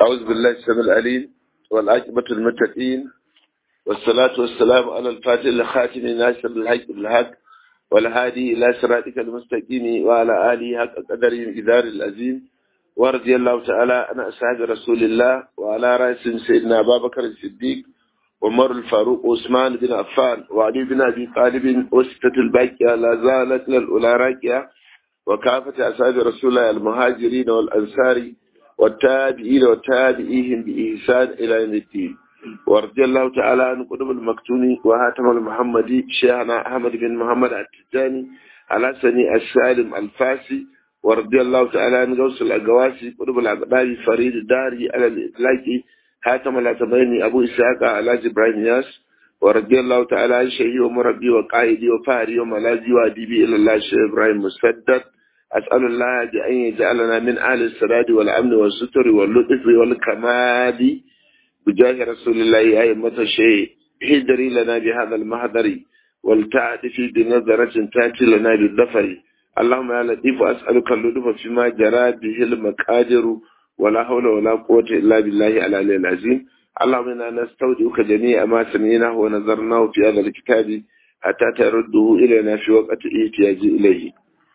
أعوذ بالله السميع العليم والعاقبة المتقين والصلاة والسلام على الفاتح الخاتم ناصر الحق بالحق والهادي إلى صراطك المستقيم وعلى آله حق قدر إدار العظيم ورضي الله تعالى عن أصحاب رسول الله وعلى رأس سيدنا أبا بكر الصديق ومر الفاروق وعثمان بن عفان وعلي بن أبي طالب وستة الباقية لا زالت للأولى راكية وكافة أصحاب رسول الله المهاجرين والأنصار والتابعين وتابعيهم بإحسان إلى يوم الدين ورضي الله تعالى عن قطب المكتوم وهاتم المحمدي شيخنا أحمد بن محمد التجاني على سني السالم الفاسي ورضي الله تعالى عن غوث الأقواسي قطب الأقدار فريد الداري على الإطلاق هاتم الأتميني أبو إسحاق على إبراهيم ياس ورضي الله تعالى عن شيخي ومربي وقائدي وفاري وملاذي وأديبي إلى الله شيخ إبراهيم مسدد أسأل الله بأن يجعلنا من أهل السداد والأمن والستر واللطف والكمال بجاه رسول الله أئمة الشيء هدري لنا بهذا المهدر والتعدف بنظرة تأتي لنا بالظفر اللهم يا لطيف أسألك اللطف فيما جرى به المقادر ولا حول ولا قوة إلا بالله العلي العظيم اللهم إنا نستودعك جميع ما سمعناه ونظرناه في هذا الكتاب حتى ترده إلينا في وقت احتياج إليه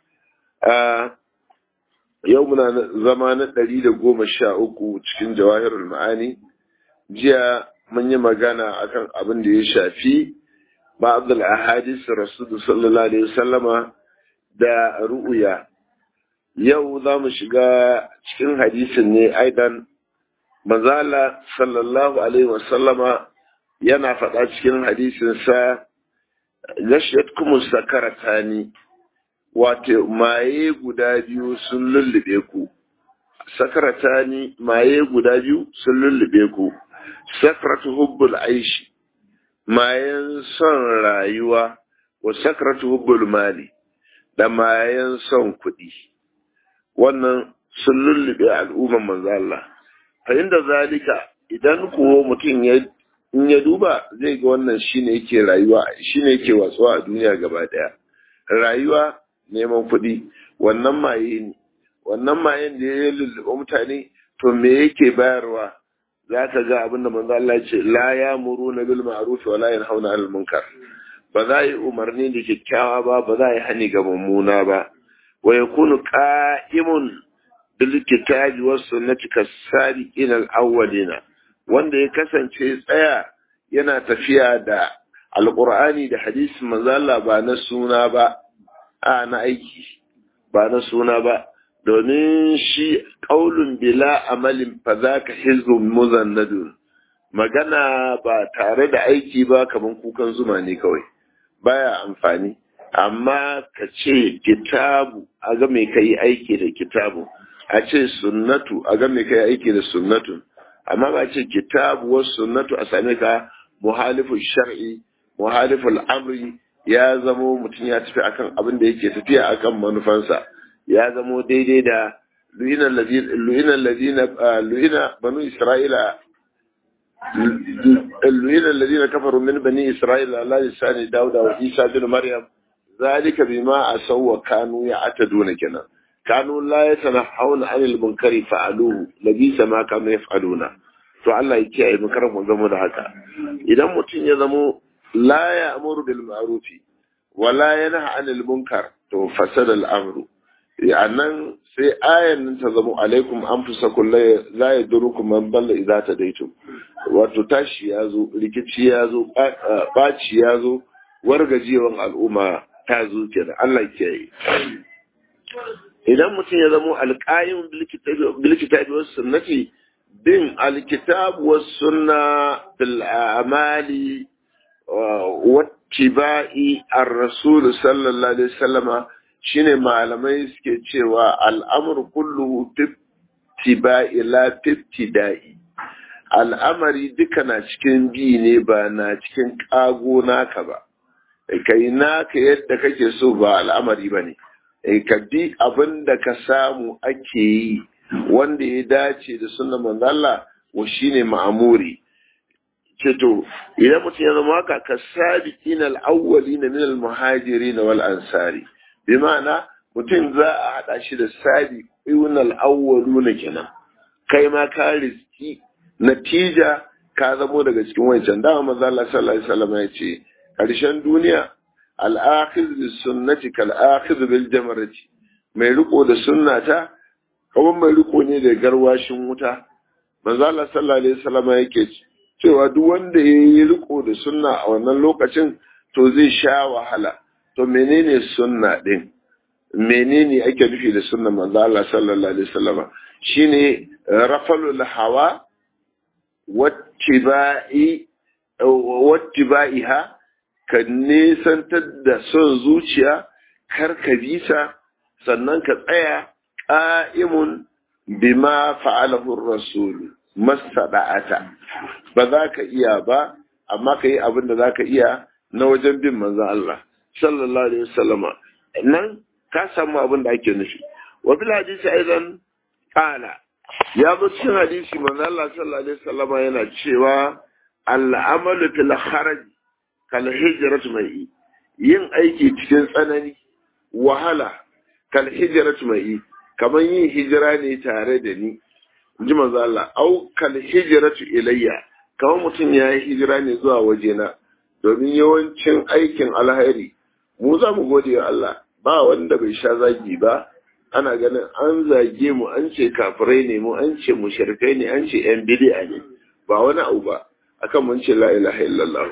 yau muna zama na ɗari da goma sha uku cikin jawahirul ma'ani jiya mun yi magana akan abin da ya shafi ba'adul ahadis rasulu sallallahu alaihi wasallama da ru'uya yau za mu shiga cikin hadisin ne aidan manzala sallallahu alaihi wasallama yana faɗa cikin hadisinsa gashiyat kuma sakaratani wato maye guda biyu sun lullube ku sakaratani maye guda biyu sun lullube ku sakratu hubbul aishi mayan son rayuwa wa sakratu hubbul mali da mayan son kuɗi wannan sun lullube al'umman manzo Allah fa inda zalika idan kuwa mutum ya in ya duba zai ga wannan shine yake rayuwa shine yake watsuwa a duniya gaba daya rayuwa neman kuɗi wannan maye ne wannan mayen da ya lulluɓe mutane to me yake bayarwa za ka ga abin da manzo Allah ce la ya muru na bil ma'ruf wa la yanhauna 'anil munkar ba za yi umarni da kyakkyawa ba ba za yi hani ga mummuna ba wa yakunu qa'imun bil kitabi was sunnati kas-sabiqin al-awwalina wanda ya kasance tsaya yana tafiya da alqur'ani da hadisi manzo Allah ba na suna ba a na aiki ba na suna ba domin shi ƙaulun bila amalin fa za ka hizbun muzannadun magana ba tare da aiki ba kamar kukan zuma ne kawai baya amfani amma ka ce kitabu a ga mai kai aiki da kitabu a ce sunnatu a ga mai kai aiki da sunnatu amma ba ce kitabu wasu sunnatu a same ka muhalifin shar'i muhalifin amri ya zamo mutum ya tafi akan abin da yake tafiya akan manufansa ya zamo daidai da lu'ina ladina lu'ina banu isra'ila lu'ina ladina kafaru min bani isra'ila la lisani dauda wa isa bin maryam zalika bima asaw wa kanu ya'taduna kenan kanu la yatanahawna 'anil munkari fa'aluhu labisa ma kanu yaf'aluna to Allah ya kiyaye mu karan mu zama da haka idan mutum ya zamo لا يأمر بالمعروف ولا ينهى عن المنكر to fasada al'amru annan sai ayan nan ta zama alaikum an fusa kullai la yadurukum man dalla idza tadaitum wato tashi ya zo rikici ya zo baci ya zo wargajewan al'umma ta zo kenan Allah ke yi idan mutum ya zama alqaim bil kitabi was sunnati bin alkitab was sunna bil amali wattiba'i ar-rasul sallallahu alaihi wasallama shine malamai suke cewa al'amru kulluhu tiba'i la tibtida'i al'amari duka na cikin bi ne ba na cikin kago naka ba kai naka yadda kake so ba al'amari bane ka bi abin da ka samu ake yi wanda ya dace da sunnan manzo Allah wa shine ma'amuri ce to idan mutum ya zama haka ka sabiqin al-awwalin min al-muhajirin wal ansari bi ma'ana mutum za a hada shi da sabiqin al-awwaluna kenan kai ma ka riski natija ka zamo daga cikin wancan dama manzo Allah sallallahu alaihi wasallam ya ce karshen duniya al-akhidh bis sunnati kal akhidh bil jamarati mai riko da sunnata kuma mai riko ne da garwashin wuta manzo Allah sallallahu alaihi wasallam yake cewa duk wanda ya yi riko da sunna a wannan lokacin to zai sha wahala to menene sunna din menene ake nufi da sunna manzo Allah sallallahu alaihi wasallam shine rafalul hawa wattiba'i wattiba'iha ka nesantar da son zuciya kar ka bisa sannan ka tsaya qa'imun bima fa'alahu ar-rasul masada'ata ba za ka iya ba amma ka yi abin da za ka iya na wajen bin manzon Allah sallallahu alaihi wasallama nan ka samu abin da ake nufi wa bil hadisi aidan qala ya zo cikin hadisi manzo Allah sallallahu alaihi wasallam yana cewa al-amalu fil kharaj kal hijratu mai yin aiki cikin tsanani wahala kal hijratu mai kamar yin hijira ne tare da ni ji manzo Allah au kal hijratu ilayya kamar mutum ya yi hijira ne zuwa wajena domin yawancin aikin alheri mu za mu gode wa Allah ba wanda bai sha zagi ba ana ganin an zage mu an ce kafirai ne mu an ce mushrikai ne an ce yan bid'a ne ba wani abu ba akan mun ce la ilaha illallah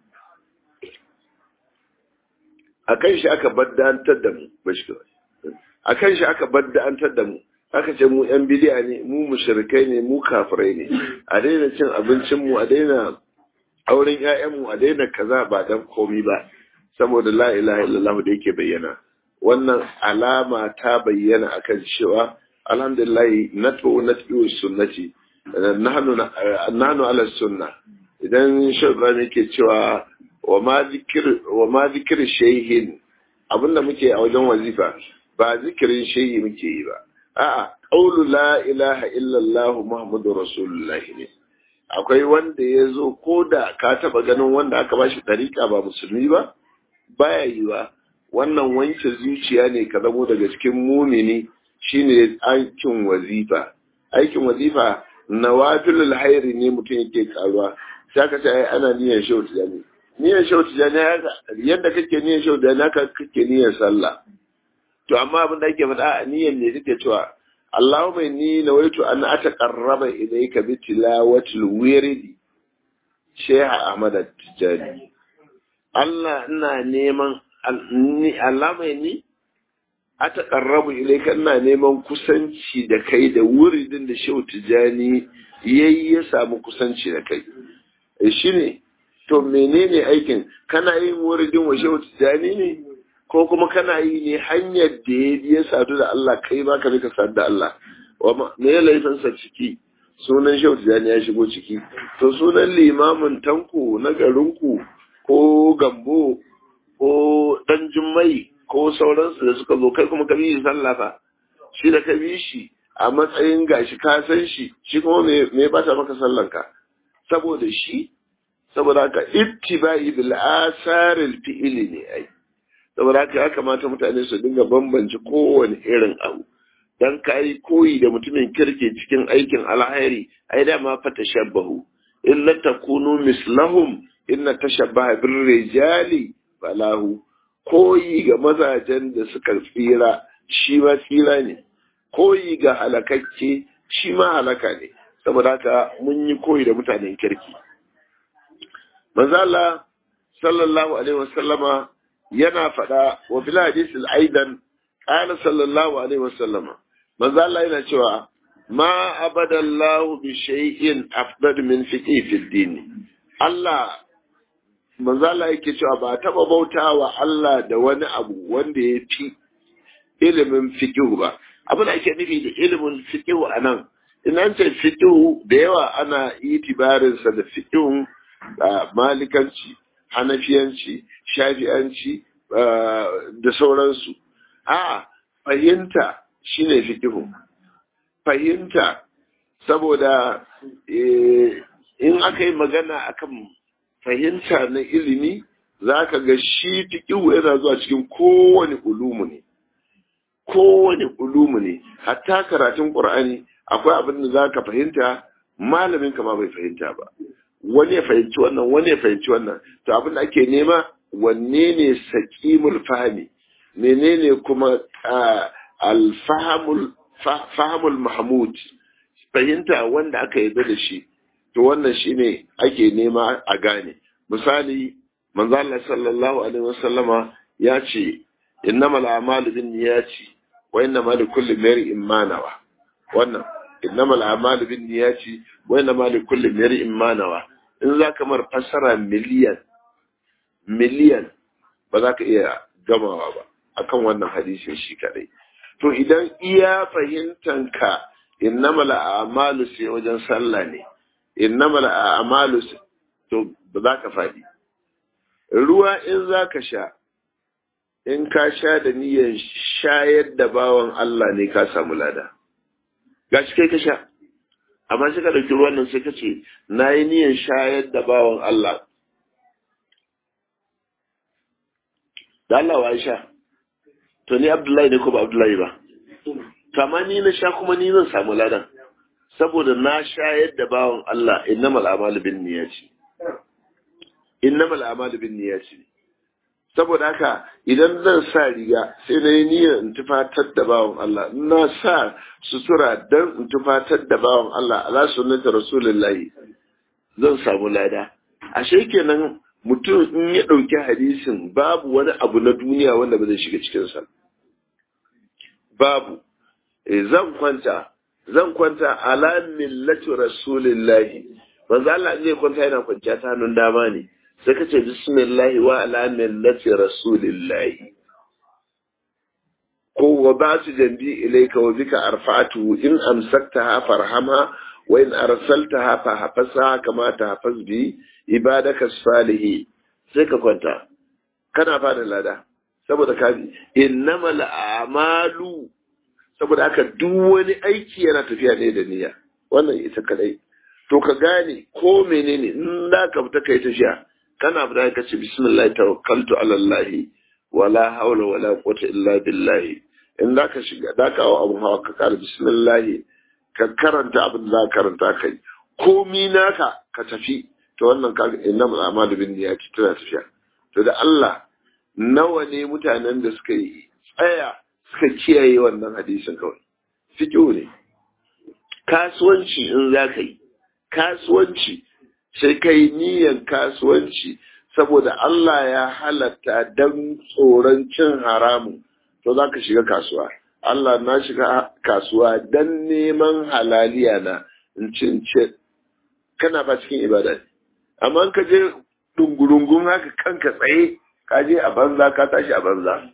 akan shi aka baddantar da mu bashi akan shi aka baddantar da mu aka ce mu yan bid'a ne mu mushrikai ne mu kafirai ne a daina cin abincin mu a daina auren ƴaƴan mu a daina kaza ba dan komi ba saboda la ilaha illallah da yake bayyana wannan alama ta bayyana akan cewa alhamdulillah natbu natbu sunnati nahnu nahnu ala sunna idan shugaba yake cewa wa ma zikir wa ma zikir shayhin abinda muke a wajen wazifa ba zikirin shayhi muke yi ba a'a qawlu la ilaha illa allah muhammadur rasulullah ne akwai wanda ya zo ko da ka taba ganin wanda aka bashi dariƙa ba musulmi ba baya yiwa wannan wanke zuciya ne ka zamo daga cikin mumini shine aikin wazifa aikin wazifa nawafilul hairi ne mutum yake karuwa sai ka ce ai ana niyyar shehu tijani niyyar shehu tijani yadda kake niyyar shehu tijani haka kake niyyar sallah to amma abin da ake faɗa a niyyar ne kake cewa Allahumma inni nawaitu an ataqarraba ilayka bi tilawatil wirdi Sheikh Ahmad Tijani Allah ina neman Allah mai ni a taƙarrabu ilaika ina neman kusanci da kai da wuridin da shehu tijani yayi ya samu kusanci da kai shi ne to menene aikin kana yin wuridin wa shehu tijani ne ko kuma kana yi ne hanyar da ya biya sadu da Allah kai ma ka ka sadu da Allah me ya laifinsa ciki sunan shehu tijani ya shigo ciki to sunan limamin tanko na garinku ko gambo ko dan jummai ko sauransu da suka zo kai kuma ka bi sallah fa shi da ka bi shi a matsayin gashi ka san shi shi kuma me me ba ta maka sallan ka saboda shi saboda haka ittibai bil asaril fi'li ne ai saboda haka ya kamata mutane su dinga bambance kowane irin abu dan kai koyi da mutumin kirke cikin aikin alhairi ai da ma fa tashabbahu illa takunu mislahum inna tashabbaha bir rijali falahu koyi ga mazajen da suka tsira shi ma tsira ne koyi ga halakakke shi ma halaka ne saboda haka mun yi koyi da mutanen kirki manzala sallallahu alaihi wasallama yana faɗa wa bil hadith aidan qala sallallahu alaihi wasallama manzala yana cewa ma abadallahu bi shay'in afdal min fiqhi fid din Allah manzala yake cewa ba taba bautawa Allah da wani abu wanda ya fi ilimin fiqhu ba abin da ake nufi da ilimin fiqhu anan in an ce fiqhu da yawa ana itibarin sa da fiqhun malikanci hanafiyanci shafi'anci da sauransu a fahimta shine fiqhu fahimta saboda in aka yi magana akan fahimta na ilimi za ka ga shi fiƙihu yana zuwa cikin kowane ulumu ne kowane ulumu ne hatta karatun ƙur'ani akwai abin da za ka fahimta malamin ka ma bai fahimta ba wani ya fahimci wannan wani ya fahimci wannan to abin da ake nema wanne ne saqimul fahmi menene kuma alfahamul fahamul mahmud fahimta wanda aka yarda da shi to wannan shine ake nema a gane misali manzo Allah sallallahu alaihi wasallama ya ce innamal a'malu binniyati wa innamal likulli imrin ma nawa wannan innamal a'malu binniyati wa innamal likulli imrin ma nawa in zaka mar fassara miliyan miliyan ba za ka iya gamawa ba akan wannan hadisin shi kadai to idan iya fahimtanka innamal a'malu sai wajen sallah ne innamal a'malu to ba za ka faɗi ruwa in za ka sha in ka sha da niyyar shayar da bawan Allah ne ka samu lada ga shi kai ka sha amma sai ka ɗauki ruwan nan sai ka ce na yi niyyar shayar da bawan Allah da Allah wa sha to ni Abdullahi ne ko ba Abdullahi ba kama ni na sha kuma ni zan samu ladan saboda na shayar da bawan Allah innamal a'malu bin niyyati innamal a'malu bin niyyati saboda haka idan zan sa riga sai na yi niyyar in tufatar da bawan Allah na sa sutura dan in tufatar da bawan Allah ala sunnati rasulullahi zan samu lada ashe kenan mutum in ya ɗauki hadisin babu wani abu na duniya wanda ba zai shiga cikinsa babu zan kwanta zan kwanta ala millati rasulillahi manzo Allah zai kwanta yana kwanciya ta hannun dama ne sai ka ce bismillahi wa ala millati rasulillahi ko wa ba su jambi ilaika wa bika arfa'atu in amsaktaha farhamha wa in arsaltaha fa hafasa kama ta hafaz bi ibadaka salihi sai ka kwanta kana fada lada saboda ka bi innamal a'malu saboda haka duk wani aiki yana tafiya ne da niyya wannan ita kadai to ka gane ko menene in da ka fita kai tafiya kana fita ka ce bismillah tawakkaltu ala allah wala hawla wala quwwata illa billah in da ka shiga da ka hawa abun hawa ka kara bismillah ka karanta abin da ka karanta kai komi naka ka tafi to wannan kaga innamal a'malu binniyati tana tafiya to da Allah nawa ne mutanen da suka yi tsaya suka kiyaye wannan hadisin kawai fiƙo ne kasuwanci in za ka yi kasuwanci sai ka yi niyyar kasuwanci saboda Allah ya halatta don tsoron cin haramun to za ka shiga kasuwa Allah na shiga kasuwa don neman halaliya na in cin ce kana ba cikin ibada ne amma ka je dungurungun haka kanka tsaye ka je a banza ka tashi a banza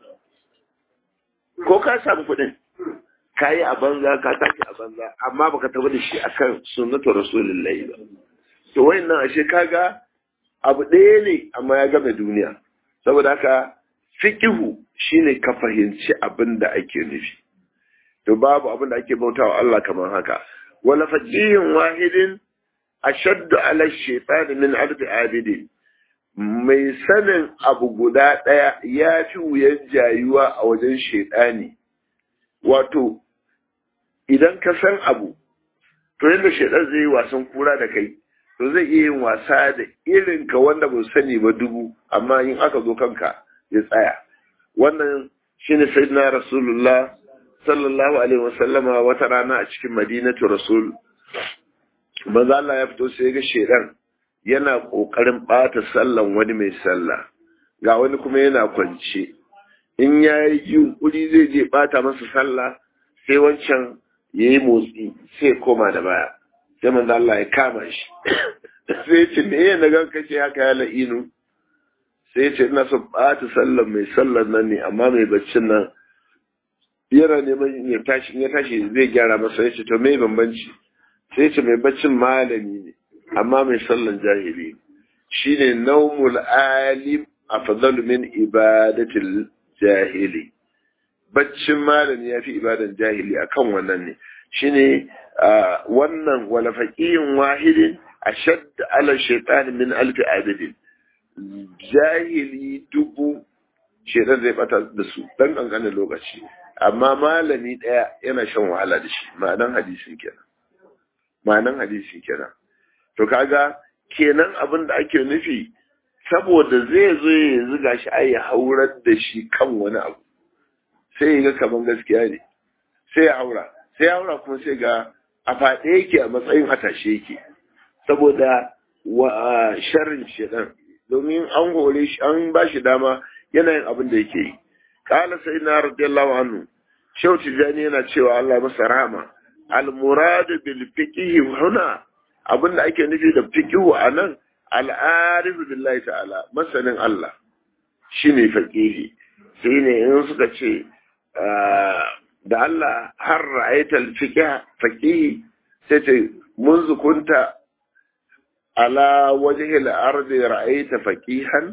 ko ka samu kuɗin ka yi a banza ka tashi a banza amma baka taɓa da shi akan sunnatu rasulullahi ba to wayannan ashe kaga abu ɗaya ne amma ya game duniya saboda haka fiqihu shine ka fahimci abin da ake nufi to babu abin da ake bautawa Allah kamar haka wala faqihin wahidin ashaddu ala shaytan min alfi abidin mai sanin abu guda ɗaya ya fi wuyan jayuwa a wajen shaiɗani. Wato, idan ka san abu, to yadda shaiɗan zai yi wasan kura da kai, to zai iya yin wasa da irin ka wanda ba sani ba dubu, amma in aka zo kanka ya tsaya. Wannan shi ne Sayyidina Rasulullah sallallahu Alaihi wasallama wata rana a cikin Madinatu Rasul. Maza Allah ya fito sai ga shaiɗan yana ƙoƙarin ɓata sallan wani mai sallah ga wani kuma yana kwance in ya yi yunƙuri zai je ɓata masa sallah sai wancan ya yi motsi sai koma da baya sai manzo Allah ya kama shi sai ce me ya nagan kace haka ya la'inu sai ce ina son ɓata sallan mai sallan nan ne amma mai baccin nan yana neman ya tashi ya tashi zai gyara masa ya ce to me bambanci sai ce mai baccin malami ne amma mai sallan jahili shine naumul alim afdalu min ibadatil jahili baccin malami ya fi ibadan jahili akan wannan ne shine wannan wala faqihin wahidin ashadd ala shaytan min alf abidin jahili dubu shaitan zai bata da su dan kankanin lokaci amma malami ɗaya yana shan wahala da shi ma'anan hadisin kenan ma'anan hadisi kenan to kaga kenan abin da ake nufi saboda zai zo ya zuga shi ai haurar da shi kan wani abu sai ga kaman gaskiya ne sai ya haura sai ya haura kuma sai ga a faɗe yake a matsayin hatashe yake saboda wa sharrin shedan domin an hore shi an ba shi dama yana yin abin da yake yi qala sayyidina radiyallahu anhu shehu tijani yana cewa Allah masa rahama al murad bil fiqh huna abin da ake nufi da fiqh anan al arif billahi ta'ala masanin Allah shine faqihi sai ne in suka ce da Allah har ra'ayta al fiqh faqihi sai ce mun zukunta ala wajhi al-ardi ra'aita faqihan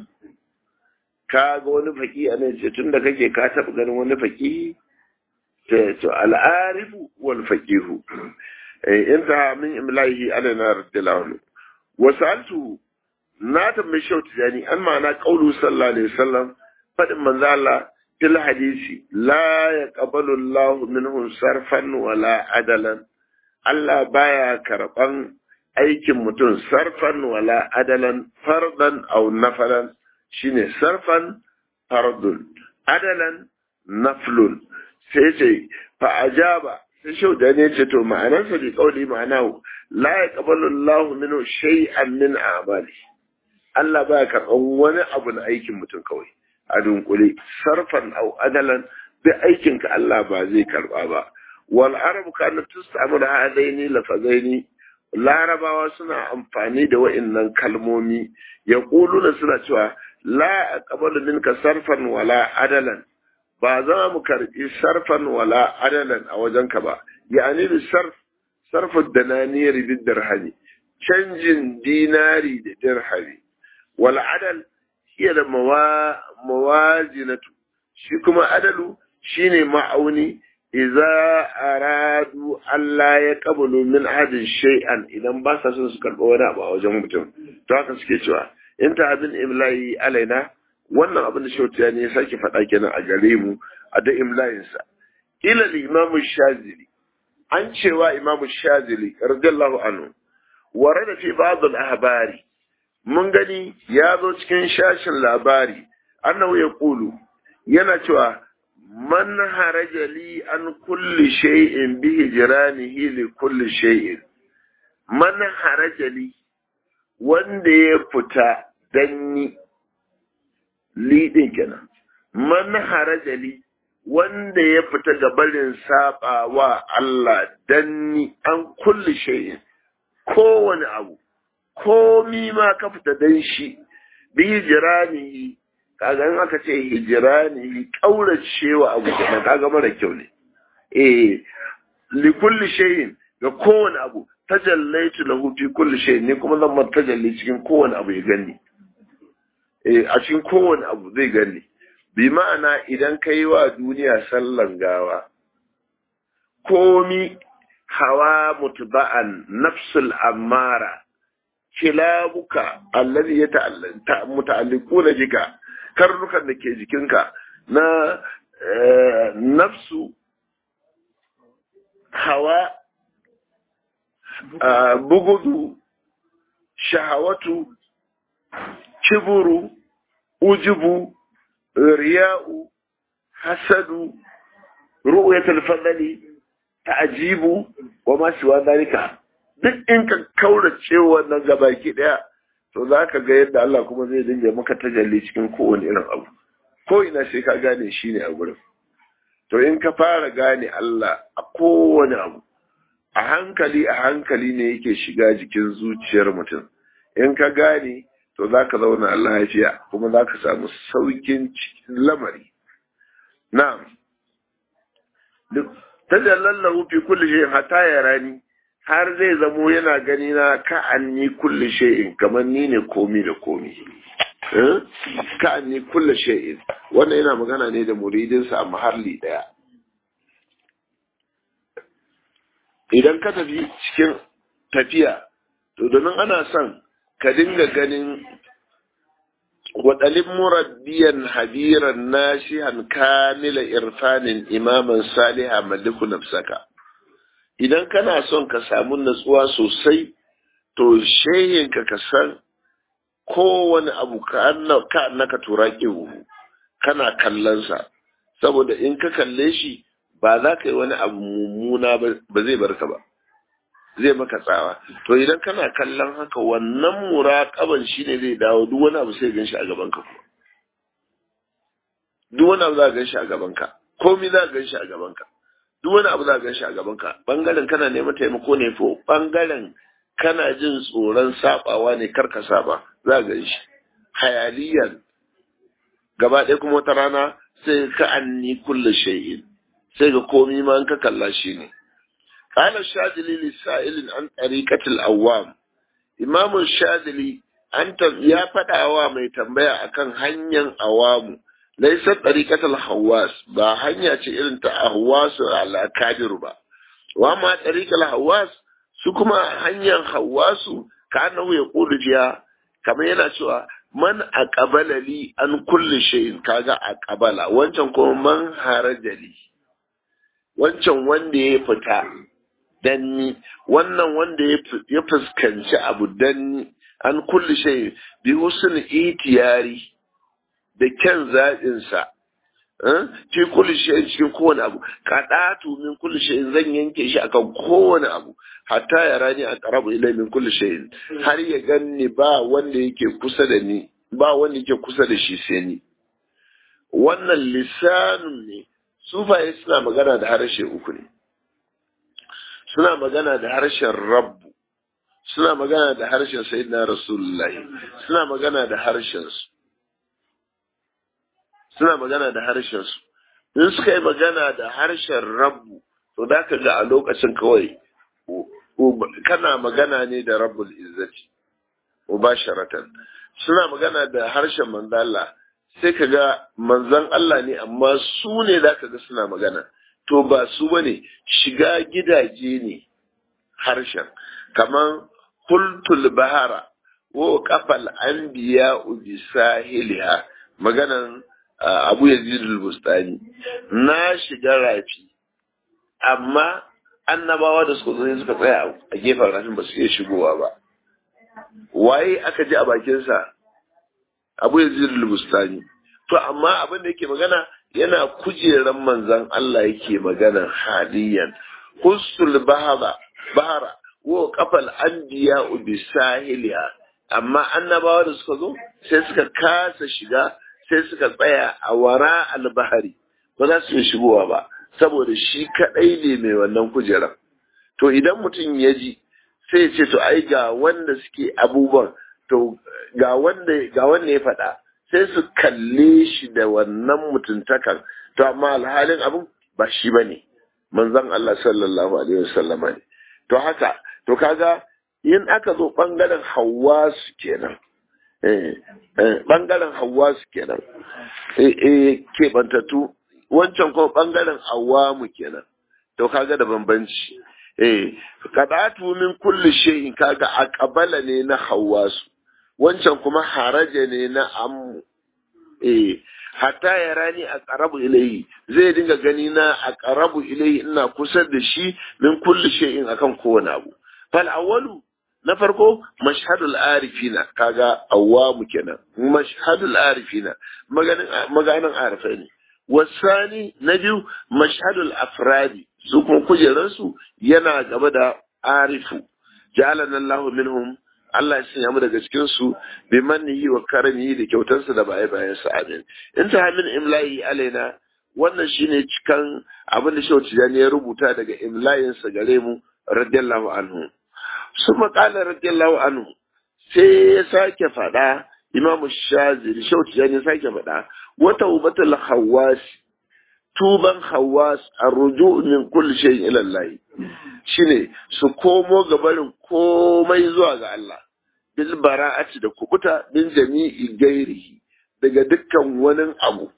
ka ga wani faqi ne ce tunda kake ka taba ganin wani faqi to to al-arifu wal faqihu inta min imlahi alana radiyallahu wa sa'altu na tambayi shautu yani an ma'ana qaulu sallallahu alaihi wasallam fadin manzo Allah fil hadisi la yaqbalu Allahu minhu sarfan wala adalan Allah baya karban aikin mutum sarfan wala adalan fardan aw nafalan shine sarfan fardun adalan naflun sai ce fa ajaba sai shau da ne ce to ma'anarsa bi kauli ma'ana la yaqbalu Allahu minhu shay'an min a'mali Allah baya karban wani abu na aikin mutum kawai a dunkule sarfan aw adalan bi aikinka Allah ba zai karba ba wal arabu kana tustamul hadaini lafazaini larabawa suna amfani da wa'innan kalmomi ya da suna cewa la aqbalu minka sarfan wala adalan ba za mu karbi sarfan wala adalan a wajenka ba yani bi sarf sarfu dananiyar bid dirhami canjin dinari da dirhami wal adal hiya da mawazinatu shi kuma adalu shine ma'auni iza aradu Allah ya kabulu min adin shay'an idan ba sa son su karɓa wani abu a wajen mutum to haka suke cewa in ta abin imla'i alaina wannan abin da shautiya ne ya sake faɗa kenan a gare mu a da imla'insa ila imam shazili an cewa imam shazili radiyallahu anhu warada fi ba'd al-ahbari mun gani ya zo cikin shashin labari annahu yaqulu yana cewa man haraja li an kulli shay'in bi hijranihi li kulli shay'in man haraja li wanda ya fita danni li din kenan man haraja li wanda ya fita ga barin saba wa Allah danni an kulli shay'in kowane abu komi ma ka fita dan shi bi hijranihi kaga in aka ce hijira ne kauracewa abu kenan kaga mara kyau ne eh li kulli shay'in ga kowane abu tajallaitu lahu fi kulli shay'in ne kuma zan mata tajalli cikin kowane abu ya gani eh a cikin kowane abu zai gani bi ma'ana idan ka yi wa duniya sallan gawa komi hawa mutba'an nafsul ammara kilabuka allazi ya muta'alliquna bika karnukan da ke jikinka na nafsu hawa bugudu shahawatu kiburu ujubu riya'u hasadu ru'yatul fadli ta'jibu wa ma siwa dalika duk in ka kaurace wannan gabaki daya to za ka ga yadda Allah kuma zai dinga maka tajalli cikin kowane irin abu ko ina sai ka gane shi ne a gurin to in ka fara gane Allah a kowane abu a hankali a hankali ne yake shiga jikin zuciyar mutum in ka gane to za ka zauna lafiya kuma za ka samu saukin cikin lamari na'am tajallallahu fi kulli shay'in hatta yarani har zai zamo yana gani na ka'anni kulli shay'in kamar ni ne komi da komi ka'anni kulli shay'in wannan yana magana ne da muridinsa a mahalli daya idan ka tafi cikin tafiya to domin ana son ka dinga ganin waɗalin murabbiyan habiran nashihan kamila irfanin imaman saliha maliku nafsaka idan kana son ka samu natsuwa sosai to shehinka ka san kowane abu ka annaka tura kana kallonsa saboda in ka kalle shi ba za ka yi wani abu mummuna ba zai barka ba zai maka tsawa to idan kana kallon haka wannan muraƙaban shi ne zai dawo duk wani abu sai gan shi a gaban ka duk wani abu za ka gan shi a gaban ka komai za ka gan shi a gaban ka duk wani abu za ka gan shi a gaban ka bangaren kana neman taimako ne ko bangaren kana jin tsoron sabawa ne kar ka saba za ka gan shi hayaliyan gaba ɗaya kuma wata rana sai ka anni kulle shay'in sai ga komai ma ka kalla shi ne قال الشاذلي للسائل عن طريقة الأوام إمام الشاذلي أنت يا فدعوا ما يتنبيا أكن هنيا أوام ليس طريقة الحواس با هنيا إلن تأهواس على كادر با وما طريقة الحواس سكما هنيا حواس كأنه يقول فيها كما ينشوى man aqbala li an kulli shay'in kaga aqbala wancan kuma man harajali wancan wanda ya fita danni wannan wanda ya fuskanci abu danni an kulli shay bi husn itiyari da kyan zaɓin sa fi kulli shay cikin kowane abu kadatu min kulli shay zan yanke shi akan kowane abu hatta ya rani a qarabu ilai min kulli shay har ya ganni ba wanda yake kusa da ni ba wanda yake kusa da shi sai ni wannan lisanun ne sufaye suna magana da harshe uku ne suna magana da harshen rabbu suna magana da harshen sayyidina rasulullahi suna magana da harshen su suna magana da harshen su in suka yi magana da harshen rabbu to da ka ga a lokacin kawai kana magana ne da rabbul izzati mubasharatan suna magana da harshen manzala sai ka ga manzan Allah ne amma su ne za ka ga suna magana to ba su bane shiga gidaje ne harshen kaman hultul bahara wo kafal anbiya bi sahiliha maganan abu yazid al-bustani na shiga rafi amma annabawa da suka zo suka tsaya a gefen rafin ba su iya shigowa ba waye aka ji a bakinsa abu yazid al-bustani to amma abin da yake magana yana kujeran manzan Allah yake magana haliyan hussul bahara bahara wa kafal anbiya bi sahiliha amma annabawa da suka zo sai suka kasa shiga sai suka tsaya a wara albahari ba za su shigowa ba saboda shi kadai ne mai wannan kujeran to idan mutum ya ji sai ya ce to ai ga wanda suke abubuwan to ga wanda ga wanda ya faɗa sai su kalle shi da wannan mutuntakan to amma alhalin abin ba shi ba ne manzon Allah sallallahu alaihi wasallam ne to haka to kaga in aka zo bangaren hawasu kenan bangaren hawasu kenan eh keɓantattu wancan kuma bangaren awamu kenan to kaga da bambanci eh kadatu min kulli shay'in kaga aqbala ne na hawasu wancan kuma haraja ne na ammu eh hatta ya rani a ƙarabu ilayi zai dinga gani na a ƙarabu ilayi ina kusa da shi min kulli shay'in akan kowane abu fal awwalu na farko mashhadul arifina kaga awwamu kenan mashhadul arifina maganin maganin arifai ne wasani na biyu mashhadul afradi su kuma kujeransu yana gaba da arifu ja'alana Allahu minhum Allah ya sanya mu daga cikin su bi mannihi wa karamihi da kyautarsa da baya bayan sa amin in ta hamin imla'i alaina wannan shine cikan abin da Shehu Tijani ya rubuta daga imla'in sa gare mu radiyallahu anhu suma qala radiyallahu anhu sai ya sake faɗa Imam Shazili Shehu Tijani ya sake faɗa wa tawbatul hawas tuban hawas arruju min kulli shay'in ila Allah shine su komo ga barin komai zuwa ga Allah bil bara'ati da kubuta min jami'i gairihi daga dukkan wani abu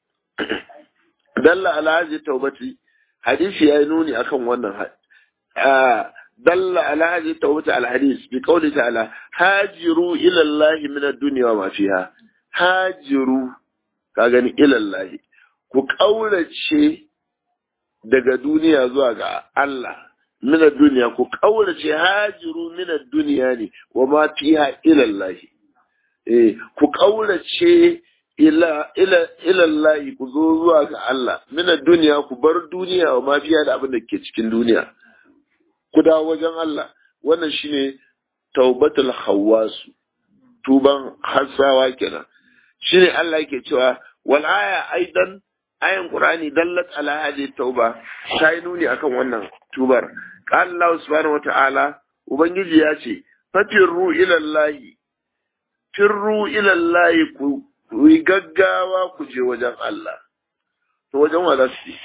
dalla ala haji taubati hadisi ya nuni akan wannan dalla ala haji taubati al hadis bi qawli ta'ala hajiru ila Allah min ad-dunya wa ma fiha hajiru ka gani ilallahi ku ƙaurace daga duniya zuwa ga Allah mina duniya ku ƙaurace hajiru mina duniya ne wa ma fiha ilallahi eh ku ƙaurace ila ila ilallahi ku zo zuwa ga Allah mina duniya ku bar duniya wa ma fiha da abin da ke cikin duniya ku dawo wajen Allah wannan shine taubatul hawasu tuban hasawa kenan shine Allah yake cewa wal aya aidan ayan qur'ani dallat ala hadhihi tauba sai nuni akan wannan tubar qala Allah subhanahu wataala ubangiji ya ce fatirru ila Allah firru ila Allah ku ku yi gaggawa ku je wajen Allah to wajen wa za su yi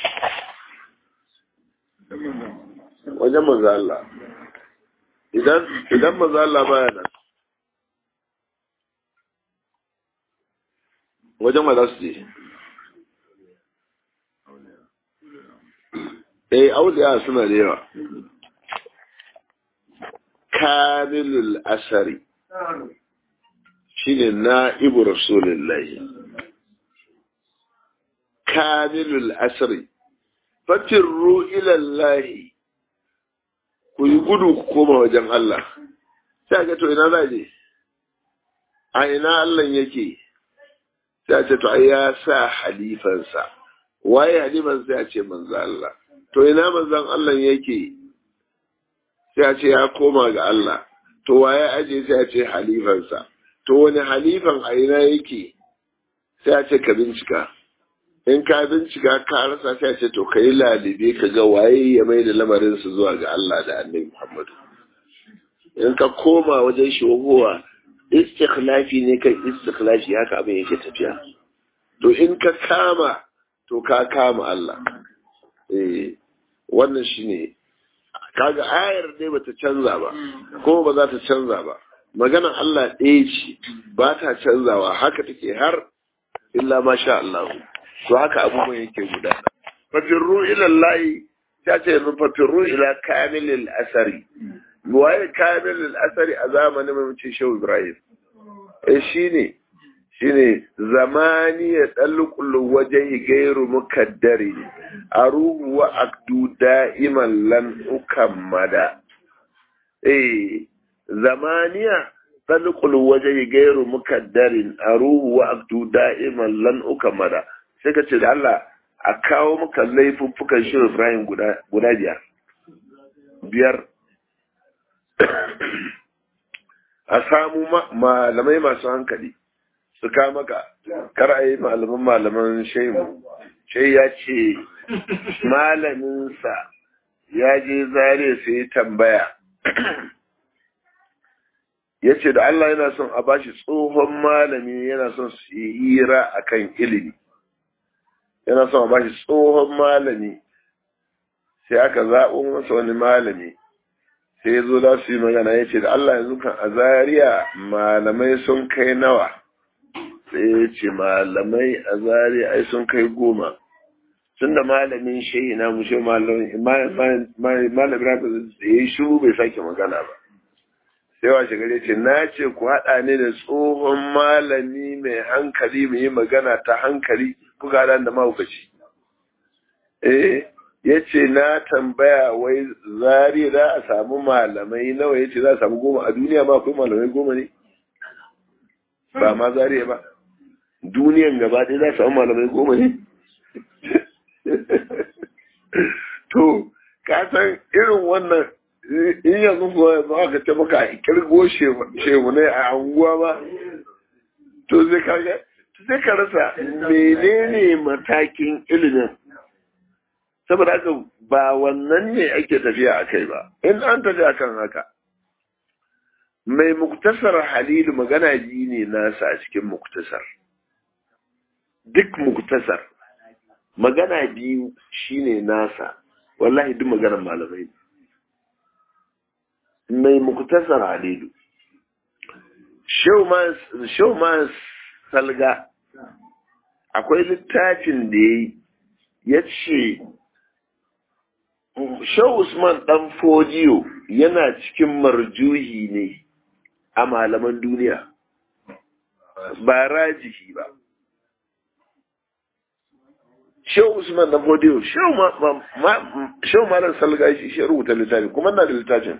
wajen manzo Allah idan idan manzo Allah baya nan wajen wa za su je eh auliya suna da yawa kamilul asari shine na'ibu rasulullahi kamilul asari fatirru ilallahi ku yi gudu ku koma wajen Allah sai ga to ina za je a ina Allah yake sai ce to ai ya sa halifansa waye halifansa ya ce manzo Allah to ina manzon Allah yake sai a ce ya koma ga Allah to waye aje sai a ce halifansa to wani halifan a ina yake sai a ce ka bincika in ka bincika ka rasa sai a ce to ka yi lalibe ka ga waye ya mai da lamarin su zuwa ga Allah da annabi Muhammadu in ka koma wajen shogowa istikhlafi ne kan istikhlafi haka abin yake tafiya to in ka kama to ka kama Allah eh wannan shine kaga ayar dai bata canza ba kuma ba za ta canza ba maganar Allah ɗaya ce ba ta canzawa haka take har illa ma sha Allah to haka abubuwan yake gudana fafirru ila Allah ta ce fafirru ila kamilil asari waye kamilil asari a zamanin mamacin Shehu Ibrahim eh shine shine zamani ya dalqul wajhi gairu mukaddari aruhu wa akdu da'iman lan ukammada eh zamaniya dalqul wajhi gairu mukaddarin aruhu wa akdu da'iman lan ukammada sai ka ce da Allah a kawo maka laifuffukan shi Ibrahim guda guda biyar biyar a samu malamai masu hankali su ka maka kar a yi malaman malaman shaimu shai ya ce malaminsa ya je zare sai tambaya ya ce da Allah yana son a bashi tsohon malami yana son su yi hira a kan ilimi yana son a bashi tsohon malami sai aka zaɓo masa wani malami sai ya zo za su yi magana ya ce da Allah yanzu kan a zariya malamai sun kai nawa sai ya ce malamai a zariya ai sun kai goma tun da malamin shehi na mushe malamin malamin da ya yi shuru bai sake magana ba sai washe gare ce na ce ku haɗa ne da tsohon malami mai hankali mai yi magana ta hankali kuka haɗa da mahaukaci eh ya ce na tambaya wai zari za a samu malamai nawa ya ce za a samu goma a duniya ma akwai malamai goma ne ba ma zari ba duniyan gaba ɗaya za a samu malamai goma ne to ka san irin wannan in yanzu kuwa ba ka ce maka kirgo shehu ne a anguwa ba to zai kaga sai ka rasa menene matakin ilimin saboda haka ba wannan ne ake tafiya a kai ba in an tafi a kan haka mai muktasar halilu magana biyu ne nasa a cikin muktasar duk muktasar magana biyu shine nasa wallahi duk maganar malamai mai muktasar halilu shauman salga akwai littafin da ya yi ya ce Shau Usman ɗan Fodiyo yana cikin marjuhi ne a malaman duniya. ba rajihi ba Shehu Usman na Bodiyo, Shehu Malam Salga shi shi rubuta littafin, kuma na da littafin.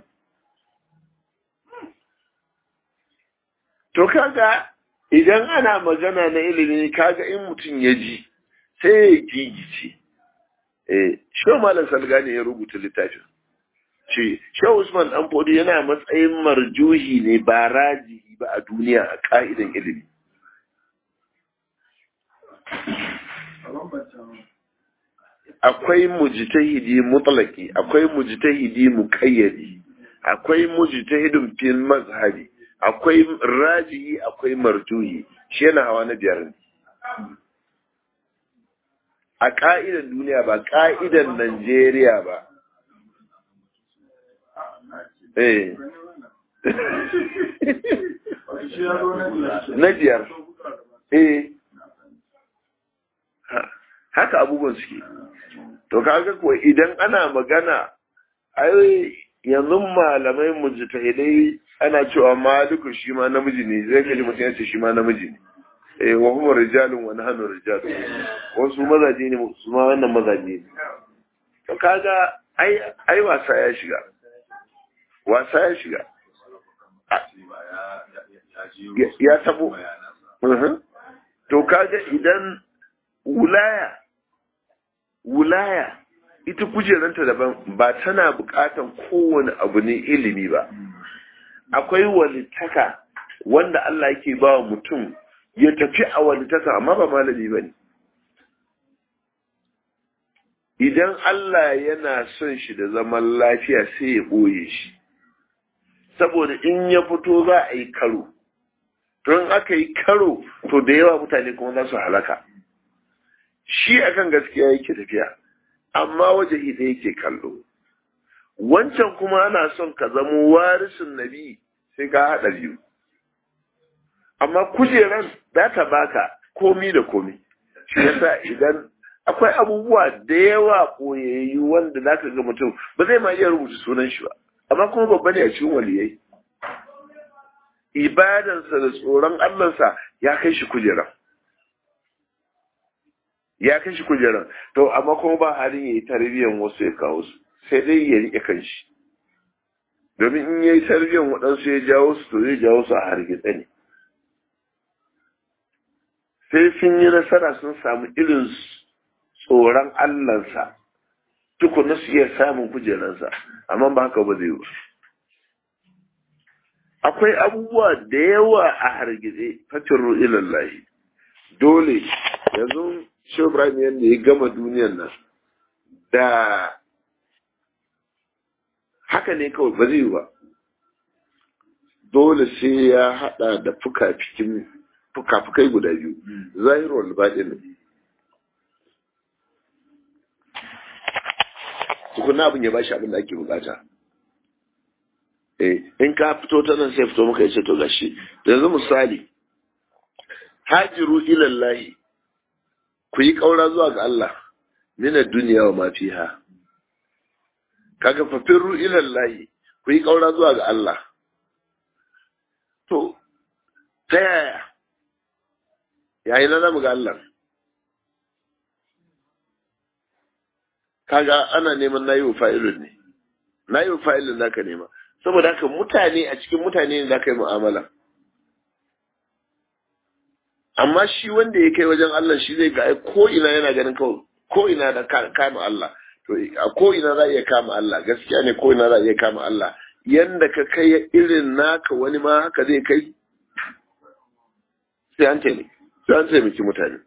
To kaga idan ana magana na ilimi kaga in mutum ya ji sai ya gigice. Eh, Shehu Malam Salga ne ya rubuta littafin. Ce, Shehu Usman Dan Bodiyo yana matsayin marjuhi ne ba rajihi ba a duniya a ka'idan ilimi. akwai mujtahidi mutlaki akwai mujtahidi muqayyadi akwai mujtahidin fil mazhabi akwai rajihi akwai marjuhi shi yana hawa na biyar ne a ka'idan duniya ba ka'idan Najeriya ba eh na biyar eh haka abubuwan suke to kaga ko idan ana magana ai yanzu malamai mujtahidai ana cewa maliku shi ma namiji ne zai kaji mutum ya ce shi ma namiji ne eh wa huma rijalun wa nahnu rijalun wasu mazaje ne su ma wannan mazaje ne to kaga ai ai wasa ya shiga wasa ya shiga ya tabo to kaga idan wulaya wulaya ita kujeranta daban ba tana bukatan kowane abu ne ilimi ba akwai walitaka wanda Allah yake ba wa mutum ya tafi a walitaka amma ba malami ba ne idan Allah yana son shi da zaman lafiya sai ya ɓoye shi saboda in ya fito za a yi karo don aka yi karo to da yawa mutane kuma za su halaka shi akan gaskiya yake tafiya amma waje da yake kallo wancan kuma ana son ka zamo warisun nabi sai ka haɗa biyu amma kujeran za ta baka komi da komi shi yasa idan akwai abubuwa da yawa koyayyu wanda za ka ga mutum ba zai ma iya rubuta sunan shi ba amma kuma babba ne a cikin waliyai ibadansa da tsoron Allahnsa ya kai shi kujeran ya kai shi kujeran to amma kuma ba halin ya yi tarbiyyar wasu ya kawo su sai dai ya riƙe kanshi domin in ya yi tarbiyyar waɗansu ya jawo su to zai jawo su a hargitse ne sai sun yi nasara sun samu irin tsoron Allahnsa tukuna su iya samun kujeransa amma ba haka ba zai yi akwai abubuwa da yawa a hargitse fatirru ilallahi dole yanzu shi Ibrahim yadda ya gama duniyan nan da haka ne kawai ba zai yi ba dole sai ya hada da fuka-fukai guda biyu zahirul baɗin tukuna abin ya bashi abin da ake bukata eh in ka fito ta nan sai fito maka ya ce to gashi yanzu misali hajiru ilallahi ku yi ƙaura zuwa ga Allah mina duniya wa mafiha kaga fafirru ilallahi ku yi ƙaura zuwa ga Allah to ta yaya yayi na zamu ga Allah kaga ana neman nayi wa fa'ilun ne nayi wa fa'ilun zaka nema saboda haka mutane a cikin mutane ne zaka yi mu'amala amma shi wanda ya kai wajen Allah shi zai ga ko ina yana ganin kawai ko ina da kama Allah to a ko ina za iya kama Allah gaskiya ne ko ina za iya kama Allah yanda ka kai irin naka wani ma haka zai kai sai an taimaki sai an taimaki mutane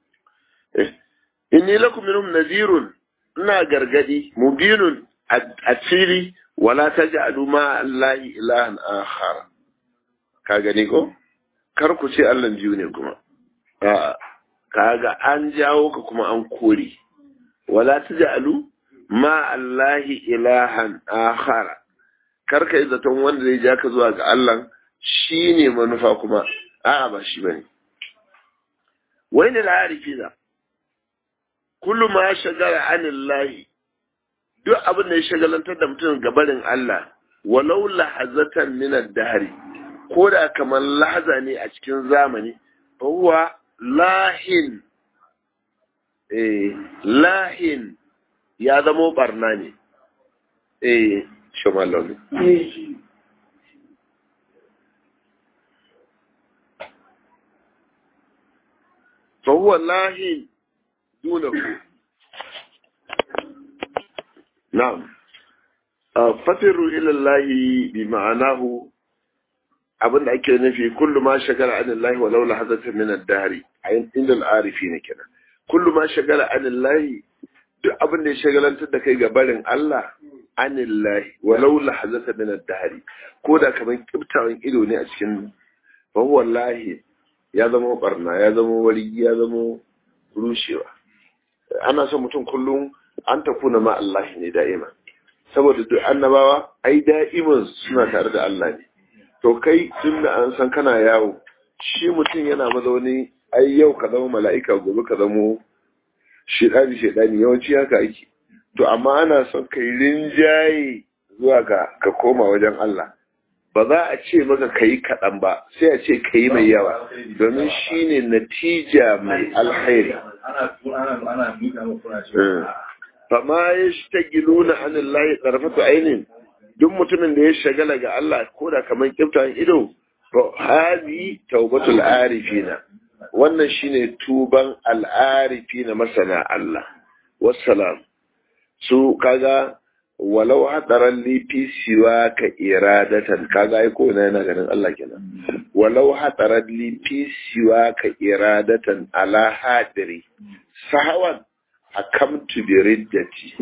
inni lakum minhum nazirun ina gargadi mubinun a fili wala taj'alu ma Allahi ilahan akhar ka gani ko kar ku ce Allah biyu ne kuma kaga an jawo ka kuma an kore wala taj'alu ma Allahi ilahan akhara kar ka yi zaton wanda zai ja ka zuwa ga Allah shine manufa kuma a'a ba shi bane wai ne la'arifina kullu ma shagara anillahi duk abin da ya shagalantar da mutum gabarin Allah walau lahazatan min ad-dahri ko da kamar lahaza ne a cikin zamani huwa lahin eh lahin ya zamo barna ne eh shamalon فهو الله دونه نعم ففروا إلى الله بمعناه abin da ake nufi kullu ma shagala an Allah wa laula hazata min ad-dahri ayin inda al-arifi ne kenan kullu ma shagala an Allah duk abin da ya shagalantar da kai ga barin Allah an Allah wa laula hazata min ad-dahri ko da kaman kibtawan ido ne a cikin fa wallahi ya zama barna ya zama wari ya zama rushewa ana son mutum kullum an takuna ma Allah ne da'ima saboda duk annabawa ai da'iman suna tare da Allah ne to kai tun da an san kana yawo shi mutum yana mazauni ai yau ka zama mala'ika gobe ka zama shedani shedani yawanci haka ake to amma ana son kai rinjaye zuwa ga ka koma wajen Allah ba za a ce maka ka yi kaɗan ba sai a ce ka yi mai yawa domin shi ne natija mai alhairi fama ya shi ta gilu na hannun layi tsarfatu ainihin duk mutumin da ya shagala ga Allah ko da kamar kyautan ido to hali taubatul arifina wannan shine tuban al'arifina masana Allah wassalam su kaga walau hadaran lifi siwa ka iradatan kaga ai ko yana ganin Allah kenan walau hadaran lifi siwa ka iradatan ala hadiri sahawan hakamtu bi riddati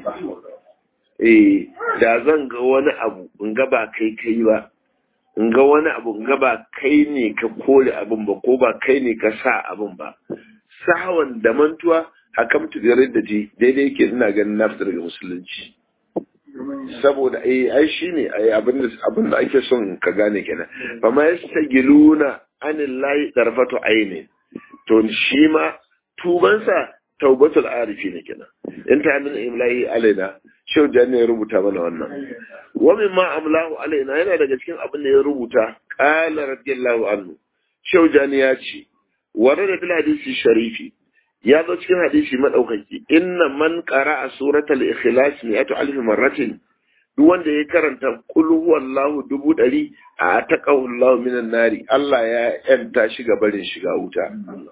eh da zan ga wani abu in ga ba kai kai ba in ga wani abu in ga ba kai ne ka kore abin ba ko ba kai ne ka sa abin ba sahawan da mantuwa hakamtu bi riddati daidai yake ina ganin na fita daga musulunci saboda ai ai shine ai abin da abin da ake son ka gane kenan fa ma yastagiluna anillahi darfatu aini to shi ma tubansa taubatul arifi ne kenan in ta min imlahi alaina shau jani ya rubuta mana wannan wa mimma amlahu alaina yana daga cikin abin da ya rubuta qala radiyallahu anhu shau jani ya ce warada bil hadisi sharifi ya zo cikin hadisi madaukaki inna man qara'a suratul ikhlas mi'atu alf marratin duk wanda ya karanta qul huwallahu dubu dari a taqahu Allah minan nari Allah ya yanta shi ga barin shiga wuta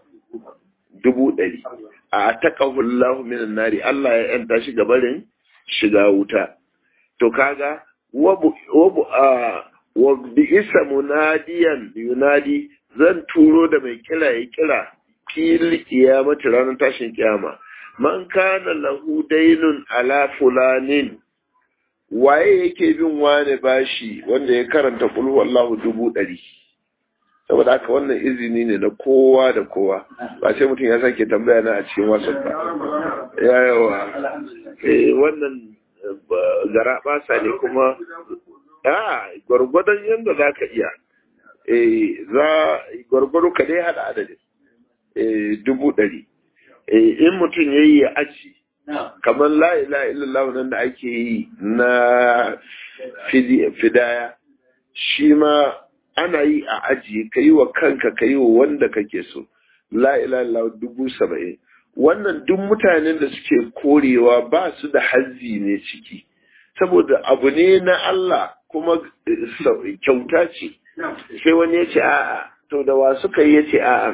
dubu dari a taqahu Allah minan nari Allah ya yanta shi ga barin shiga wuta to kaga wa wa bi isa munadiyan yunadi zan turo da mai kira ya kira fil kiyamati ranar tashin kiyama man kana lahu dainun ala fulanin waye yake bin wane bashi wanda ya karanta kul wallahu dubu ɗari saboda haka wannan izini ne na kowa da kowa ba sai mutum ya sake tambaya na a cikin wasu ba ya yawa eh wannan gara basa ne kuma a gwargwadon yadda za ka iya eh za gwargwado ka dai hada adadin dubu ɗari in mutum ya yi ya aji kamar la'ila illallah nan da ake yi na fidaya shi ma ana yi a aji ka yi wa kanka ka yi wa wanda kake so la'ila illallah dubu saba'in wannan duk mutanen da suke korewa ba su da hazzi ne ciki saboda abu ne na Allah kuma kyauta ce sai wani ya ce a'a to da wa suka yi ya ce a'a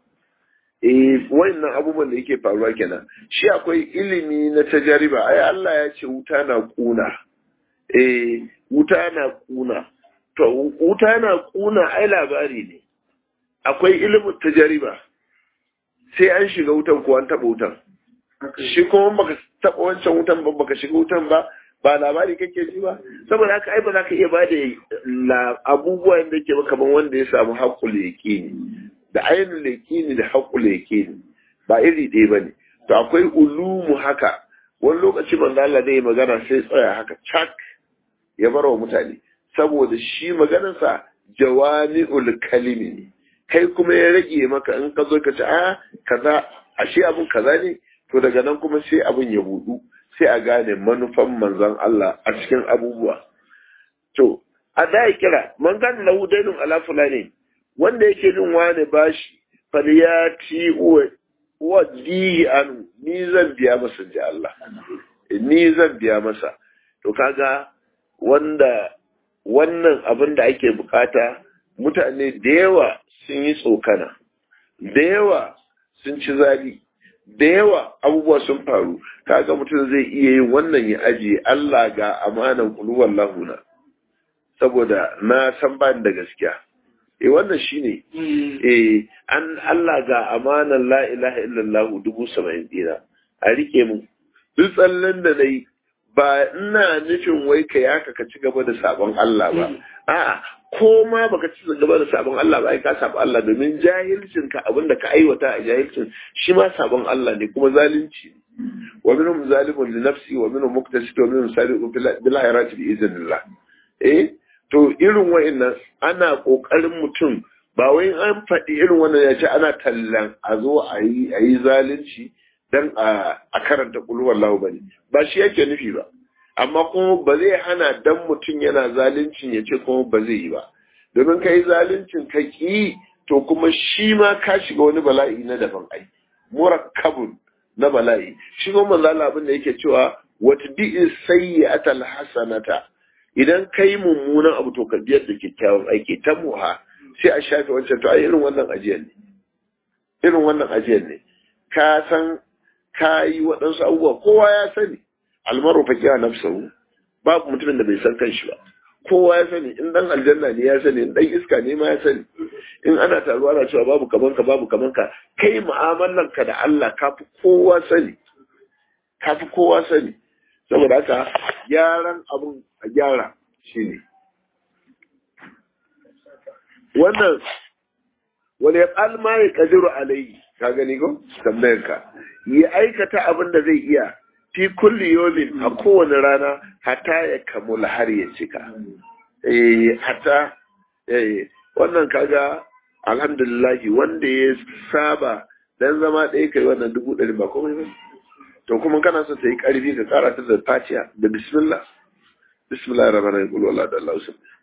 eh wannan abubuwan da yake faruwa kenan shi akwai ilimi na tajariba ai Allah ya ce wuta na kuna eh wuta na kuna to wuta na kuna ai labari ne akwai ilimin tajariba sai an shiga wutan ko an taba wutan shi kuma baka taba wancan wutan ba baka shiga wutan ba ba labari kake ji ba saboda haka ai ba za ka iya ba da abubuwan da ke kaman wanda ya samu haƙul yaqini da ainihin lekini da haƙu lekini ba iri ɗaya ba ne to akwai ulumu haka wani lokaci manzo Allah zai magana sai tsaya haka cak ya bar wa mutane saboda shi maganarsa jawami'ul kalimi ne kai kuma ya rage maka in ka zo ka ce a kaza ashe abun kaza ne to daga nan kuma sai abun ya budu sai a gane manufan manzon Allah a cikin abubuwa to a da kira man gane lahu dainun ala fulani wanda yake bin wani bashi falyati wa dihi anu ni zan biya masa ji Allah ni zan biya masa to kaga wanda wannan abin da ake bukata mutane da yawa sun yi tsokana da yawa sun ci zali da yawa abubuwa sun faru kaga mutum zai iya yin wannan ya ajiye Allah ga amanan kuluwan lahuna saboda na san ba da gaskiya eh wannan shine eh an Allah ga amanan la ilaha illallah dubu saba'in dina a rike mu duk tsallen da nayi ba ina nufin wai ka yaka ka ci gaba da sabon Allah ba a'a ko ma baka ci gaba da sabon Allah ba ai ka sabon Allah domin jahilcin ka abinda ka aiwata a jahilcin shi ma sabon Allah ne kuma zalunci wa minhum zalimun li nafsi wa minhum muqtasid wa minhum sabiqun bil khairati bi idhnillah eh to irin wa'annan ana kokarin mutum ba wai an faɗi irin wannan ya ce ana tallan a zo a yi a yi zalunci dan a karanta kulwar lahu bane ba shi yake nufi ba amma kuma ba zai hana dan mutum yana zaluncin ya ce kuma ba zai yi ba domin ka yi zaluncin ka ki to kuma shi ma ka shiga wani bala'i na daban ai murakkabun na bala'i shi kuma manzo Allah abin da yake cewa wata bi'in sayyi'atal hasanata idan kai mummunan abu to ka biyar da kyakkyawan aiki ta muha sai a shafe wancan to ai irin wannan ajiyar ne irin wannan ajiyar ne ka san ka yi waɗansu abubuwa kowa ya sani almaru fa kiya nafsahu babu mutumin da bai san kanshi ba kowa ya sani in dan aljanna ne ya sani in dan iska ne ma ya sani in ana taruwa ana cewa babu kaman ka babu kaman ka kai mu'amalan ka da Allah ka fi kowa sani ka fi kowa sani saboda haka gyaran abun a gyara shine wannan wani ya alma ya kadiru alayhi ka gani ko tambayar ka ya aikata abin da zai iya fi kulli yomin a kowane rana hata ya kamula har ya cika eh hata eh wannan kaga alhamdulillah wanda ya saba dan zama ɗaya kai wannan dubu ɗari ba komai ba to kuma kana so ta yi ƙarfi ka ƙara ta da fatiha da bismillah bismillah rahman rahim qul da Allah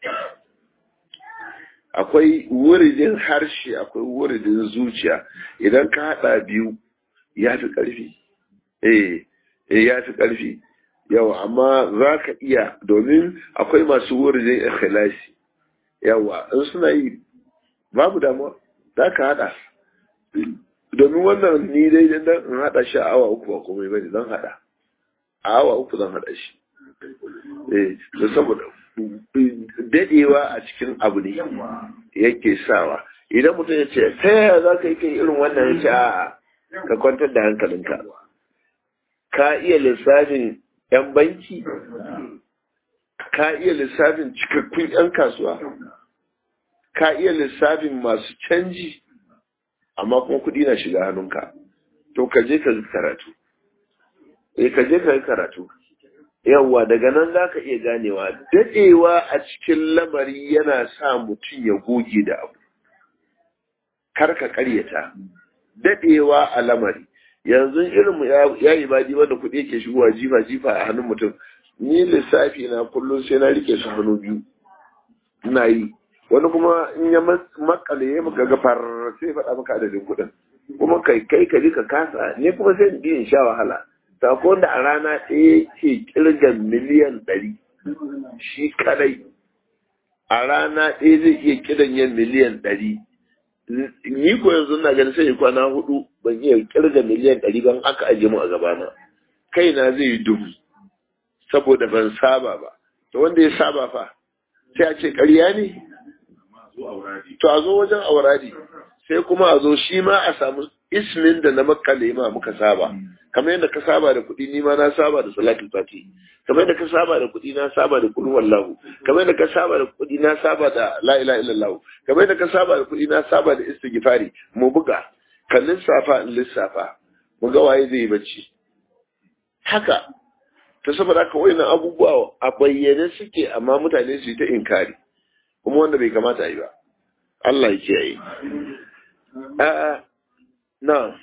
akwai wuridin harshe akwai wuridin zuciya idan ka haɗa biyu ya fi ƙarfi eh eh ya fi ƙarfi yawa amma za ka iya domin akwai masu wuridin ikhlasi yawa in suna yi babu damuwa za ka haɗa domin wannan ni dai dan in haɗa shi a awa uku ba komai bane zan haɗa a awa uku zan haɗa shi eh da saboda dadewa a cikin abu ne yake sawa idan mutum ya ce ta yaya za ka yi kai irin wannan ya ce a ka kwantar da hankalinka ka iya lissafin 'yan banki ka iya lissafin cikakkun 'yan kasuwa ka iya lissafin masu canji amma kuma kuɗi na shiga hannunka to ka je ka karatu eh ka je ka yi karatu yawwa daga nan za ka iya ganewa daɗewa a cikin lamari yana sa mutum ya goge da abu kar ka ƙaryata daɗewa a lamari yanzu irin mu ya yi badi wanda kuɗi yake shigowa jifa jifa a hannun mutum ni lissafi na kullum sai na rike su hannu biyu ina yi wani kuma in ya makale ya maka gafar sai faɗa maka adadin kuɗin kuma kai kai ka ka kasa ne kuma sai in sha wahala sako wanda a rana ɗaya ke kirga miliyan ɗari shi kadai a rana ɗaya zai iya kiran yin miliyan ɗari ni ko yanzu na ganin sai kwana hudu ban iya kirga miliyan ɗari ban aka aje mu a gabana kaina zai yi dubu saboda ban saba ba to wanda ya saba fa sai a ce ƙarya ne to a zo wajen auradi sai kuma a zo shi ma a samu ismin da na makale ma muka saba kamar yadda ka saba da kuɗi ni ma na saba da salatul fati kamar yadda ka saba da kuɗi na saba da kullu wallahu kamar yadda ka saba da kuɗi na saba da la ilaha illallah kamar yadda ka saba da kuɗi na saba da istighfari mu buga ka lissafa in lissafa mu ga waye zai yi bacci haka ta saboda haka wayannan abubuwa a bayyane suke amma mutane su yi ta inkari kuma wanda bai kamata yi ba Allah ya kiyaye a'a na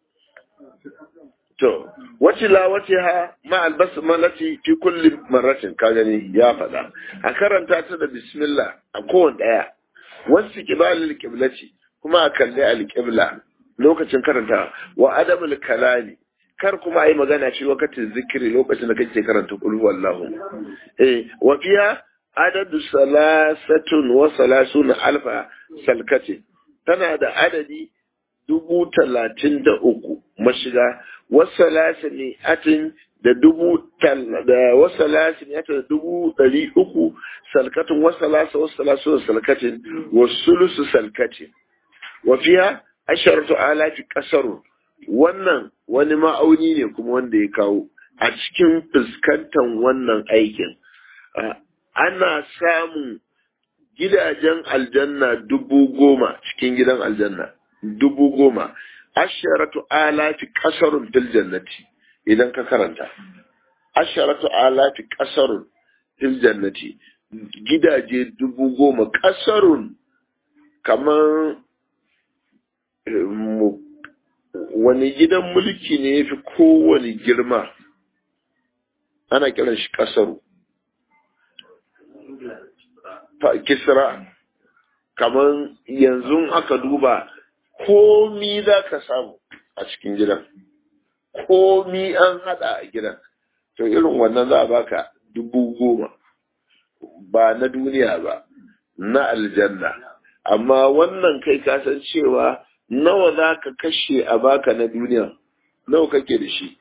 to wace la wace ha ma albasmalati fi kulli marratin ka gani ya faɗa a karanta ta da bismillah a kowane ɗaya wasu kibalil kiblati kuma a kalli alƙibla lokacin karanta wa adamul kalami kar kuma a yi magana shi lokacin zikiri lokacin da kake karanta kulhu wallahu eh wa fiya adadu salasatun wa salasun alfa salkati tana da adadi dubu talatin da uku mashiga wasu ne atin da dubu da wasu ne atin da dubu ɗari uku salkatin wasu lasa wasu lasu salkatin wasu lusu salkatin wafiya asharatu alafi kasarun wannan wani ma'auni ne kuma wanda ya kawo a cikin fuskantar wannan aikin ana samun gidajen aljanna dubu goma cikin gidan aljanna dubu goma asharatu alafi kasarun fil jannati idan ka karanta asharatu alafi kasarun fil jannati gidaje dubu goma kasarun kamar wani gidan mulki ne ya fi kowane girma ana kiran shi kasaru kisra kamar yanzu aka duba komi za ka samu a cikin gidan komi an hada a gidan to irin wannan za a baka dubu goma ba na duniya ba na aljanna amma wannan kai kasan cewa nawa za ka kashe a baka na duniya nawa kake da shi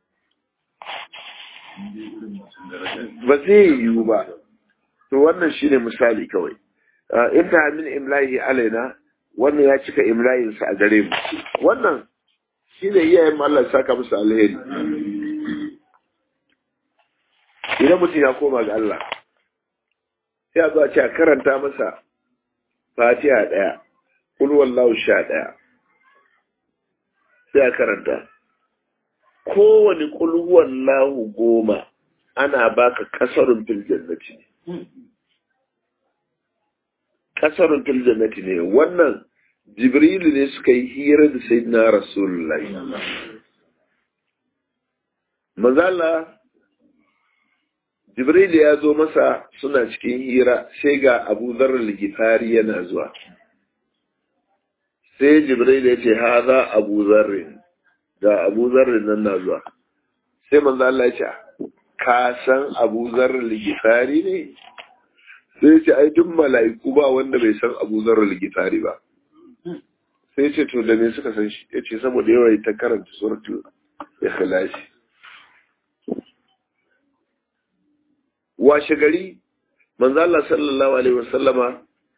ba zai yiwu ba to wannan shine misali kawai in ta min imlahi alaina wannan ya cika imlayinsa a gare mu wannan shine iyayen Allah saka musu alheri idan mutum ya koma ga Allah sai a zo a ce a karanta masa fatiha ɗaya kul wallahu sha ɗaya sai a karanta kowane kul wallahu goma ana baka kasarun fil jannati ne kasarun fil jannati ne wannan jibrilu ne suka yi hira da sayyidina rasulullahi mazala jibrilu ya zo masa suna cikin hira sai ga abu zarar gifari yana zuwa sai jibrilu ya ce haza abu zarrin ga abu zarrin nan na zuwa sai manzala ya ce ka san abu zarar gifari ne sai ce ai duk mala'iku ba wanda bai san abu zarar gifari ba sai ce to da me suka san shi ya ce saboda yawa ta karanta suratul ikhlasi washe gari manzo Allah sallallahu alaihi wasallama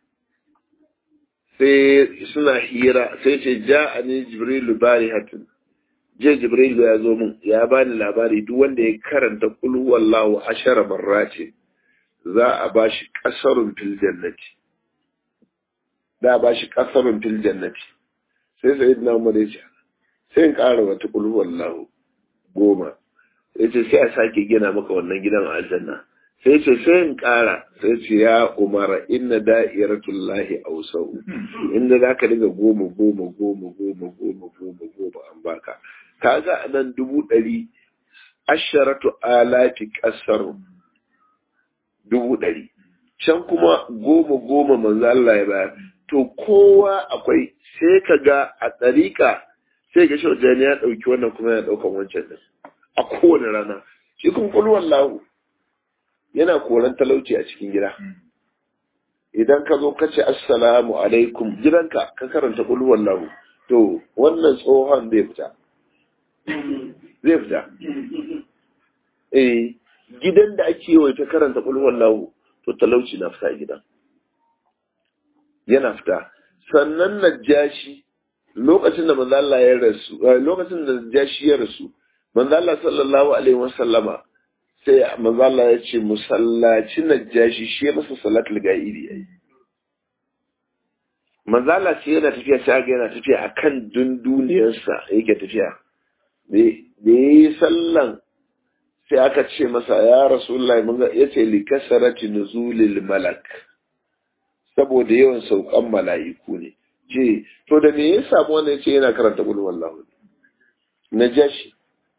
sai suna hira sai ce ja'ani jibrilu barihatin je jibrilu ya zo min ya bani labari duk wanda ya karanta kul huwallahu ashara marrati za a bashi kasarun fil jannati da a bashi kasarun fil jannati sai sayyidina Umar ya ce sai in ƙara wata kul huwallahu goma ya ce sai a sake gina maka wannan gidan aljanna sai ce sai in ƙara sai ce ya umara inna da'iratullahi ausau inda za ka dinga goma goma goma goma goma goma goma an baka kaga a nan dubu ɗari asharatu alati ƙasar dubu ɗari can kuma goma goma manzo Allah ya bayar to kowa akwai sai ka ga a ɗariƙa sai ga shaujani ya ɗauki wannan kuma ya ɗaukan wancan din a kowane rana shi kuma kulwan lahu yana koran talauci a cikin gida idan ka zo ka ce assalamu alaikum gidanka ka karanta kulwan lahu to wannan tsohon zai fita zai fita eh gidan da ake yi ta karanta kulwan lahu to talauci na fita gidan yana fita sannan najashi lokacin da manzo Allah ya rasu lokacin da najashi ya rasu manzo Allah sallallahu alaihi wasallama sai manzo Allah ya ce musallaci najashi shi ya masa salatul ga'idi yayi manzo Allah sai yana tafiya sai ga yana tafiya akan dunduniyarsa yake tafiya da yi sallan sai aka ce masa ya rasulullahi mun ga yace li kasarati nuzulil malak saboda yawan saukan mala'iku ne ce to da me ya samu wannan yace yana karanta qul wallahu najashi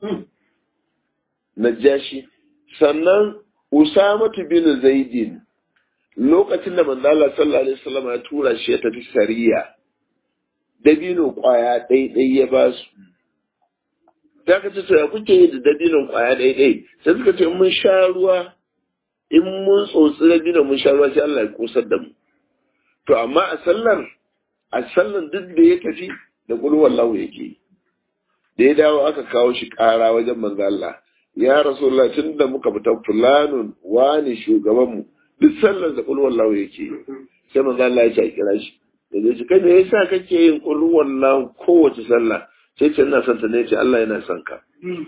najashi sannan usamatu bin zaidin lokacin da manzo Allah sallallahu alaihi wasallam ya tura shi ya tafi sariya dabino kwaya ɗaiɗai ya ba su ta ka ce ya kuke yi da dabinon kwaya ɗaiɗai sai suka ce mun sha ruwa in mun tsotsi dabinon mun sha ruwa sai Allah ya kusar da mu to amma a sallar a sallar duk da ya tafi da kulwar lahu yake yi da ya dawo aka kawo shi ƙara wajen manzo Allah ya rasulullah tun da muka fita fulanun wani shugaban mu duk sallar da kulwar lahu yake yi sai manzo Allah ya ce a kira shi da zai ce kai me yasa kake yin kulwar lahu kowace sallah sai ce ina son ta ne ce Allah yana son ka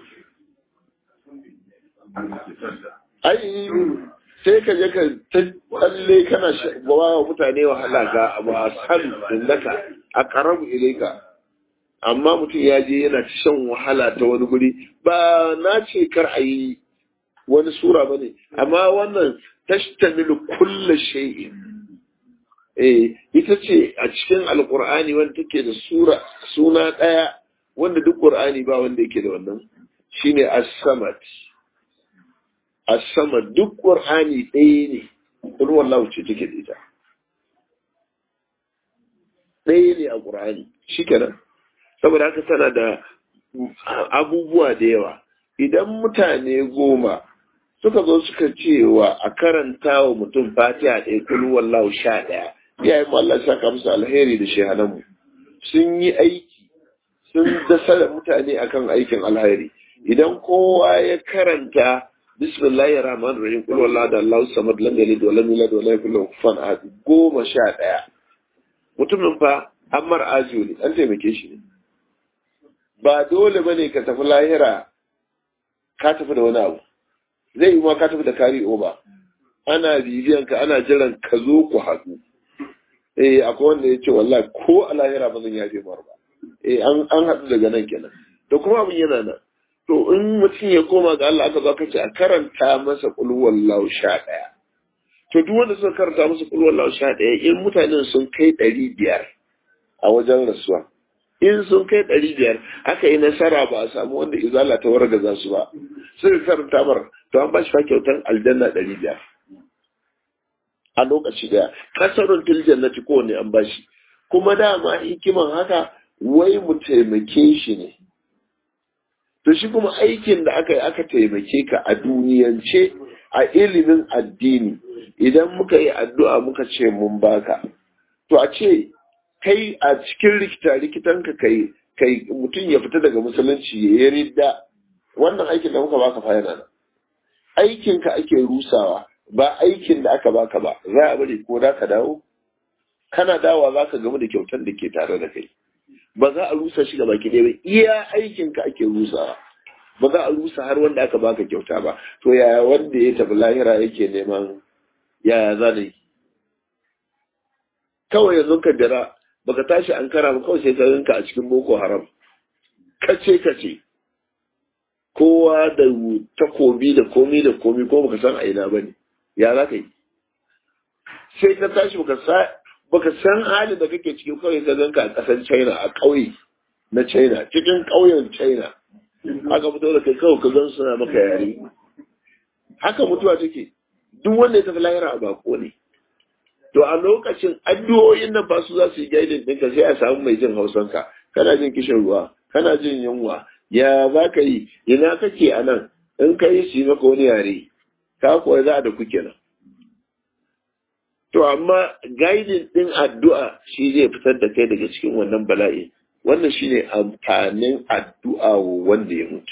ai sai ka je ka tsalle kana bawa wa mutane wahala ga abu a san innaka a karabu ilaika amma mutum ya je yana ta shan wahala ta wani guri ba na ce kar a yi wani sura ba ne amma wannan tashtamilu kulla shay'in eh ita ce a cikin alqur'ani wanda take da sura suna daya wanda duk qur'ani ba wanda yake da wannan shine as-samad as-samad duk qur'ani ɗaya ne kun wallahu ce take da ita ɗaya ne a qur'ani shikenan saboda haka tana da abubuwa da yawa idan mutane goma suka zo suka cewa a karanta wa mutum fatiha ɗaya kulu wallahu sha ɗaya iyayen mu Allah saka musu alheri da shehananmu sun yi aiki sun dasa da mutane akan aikin alheri idan kowa ya karanta bismillahir rahmanir rahim kul wallahu da Allahu samad lam yalid wa lam yulad wa lam yakul lahu kufuwan ahad goma sha ɗaya mutumin fa ammar ajiyo ne an taimake shi ne ba dole bane ka tafi lahira ka tafi da wani abu zai yi ma ka tafi da kari oba ana bibiyan ka ana jiran ka zo ku haɗu eh akwai wanda ya ce wallahi ko a lahira ba zan yafe mar ba eh an an haɗu daga nan kenan to kuma abin yana nan to in mutum ya koma ga Allah aka zo aka ce a karanta masa qul wallahu sha ɗaya to duk wanda suka karanta masa qul wallahu sha ɗaya in mutanen sun kai ɗari biyar a wajen rasuwa in sun kai ɗari biyar aka yi nasara ba a samu wanda izala ta wargaza su ba suka karanta mar to an ba shi fa kyautar aljanna ɗari biyar a lokaci daya kasarun til jannati kowane an ba shi kuma dama hikiman haka wai mu taimake shi ne to shi kuma aikin da aka yi aka taimake ka a duniyance a ilimin addini idan muka yi addu'a muka ce mun baka to a ce kai a cikin rikita rikitanka kai kai mutum ya fita daga musulunci ya yi ridda wannan aikin da muka baka fa yana nan aikin ka ake rusawa ba aikin da aka baka ba za a bari ko da ka dawo kana dawa za ka gamu da kyautar da ke tare da kai ba za a rusa shi gaba ki ba iya aikin ka ake rusawa ba za a rusa har wanda aka baka kyauta ba to yaya wanda ya tafi lahira yake neman yaya za da yi kawai yanzu ka dira baka tashi an kara ba kawai sai ka ganka a cikin boko haram kace kace kowa da takobi da komi da komi ko baka san a ina bane ya za ka yi sai ka tashi baka sa baka san halin da kake cikin kawai ka ganka a ƙasar China a ƙauye na China cikin ƙauyen China aka fito da kai kawai ka gan suna maka yare haka mutuwa take duk wanda ya tafi lahira a bako ne to a lokacin addu'o'in nan ba su za su yi gaidin ɗinka sai a samu mai jin hausanka kana jin kishin ruwa kana jin yunwa ya za ka yi ina kake a nan in ka yi shi maka wani yare ka kuwa za da kuke nan to amma gaidin ɗin addu'a shi zai fitar da kai daga cikin wannan bala'i wannan shine amfanin addu'a wanda ya mutu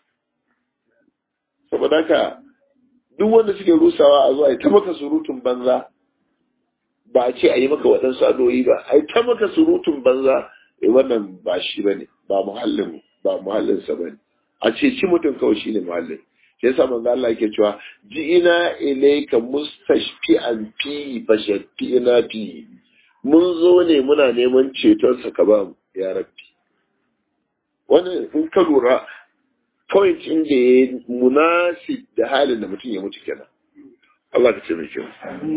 saboda haka duk wanda suke rusawa a zuwa ta maka surutun banza ba a ce a yi maka waɗansu adoyi ba a ta maka surutun banza eh wannan ba shi ba ne ba muhallin ba muhallinsa ba ne a ce ci mutum kawai shi ne muhallin shi yasa manzo Allah yake cewa ji'ina ilayka mustashfi'an fi fashfi'na fi mun zo ne muna neman ceton sa ka ba mu ya rabbi wannan in ka lura point in da ya munasib da halin da mutum ya mutu kenan Allah ka ce mai kyau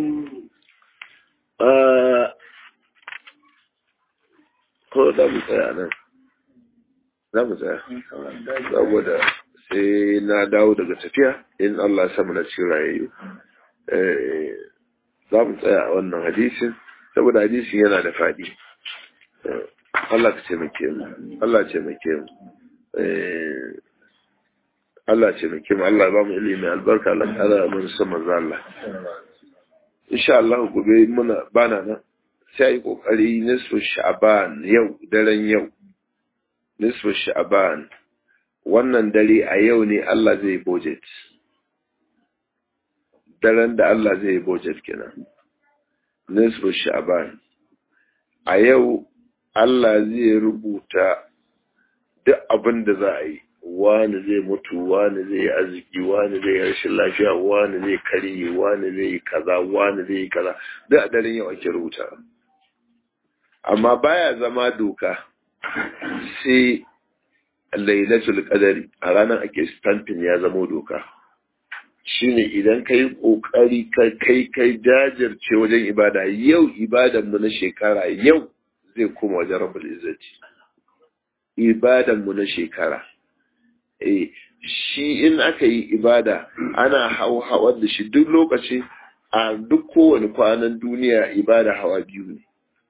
ko da mu tsaya nan za mu tsaya saboda sai na dawo daga tafiya in Allah ya samu na cikin rayayyu za mu tsaya a wannan hadisin saboda hadisin yana da faɗi Allah ka taimake mu Allah ce taimake mu eh Allah ce taimake mu Allah ba mu ilimi albarka Allah kara mun san manzo Allah insha Allah gobe muna bana nan sai yi kokari nisfu sha'ban yau daren yau nisfu sha'ban wannan dare a yau ne Allah zai budget daren da Allah zai budget kenan nisfu sha'ban a yau Allah zai rubuta duk abin da za a yi wani zai mutu wani zai yi arziki wani zai yi rashin lafiya wani zai karye wani zai yi kaza wani zai yi kaza duk a daren yau ake rubuta amma baya zama doka sai lailatul qadari a ranar ake stamping ya zama doka shine idan kai kokari kai kai jajirce wajen ibada yau ibadan mu na shekara yau zai koma wajen rabbul izzati ibadan mu na shekara eh shi in aka yi ibada ana hau hawar da shi duk lokaci a duk kowane kwanan duniya ibada hawa biyu ne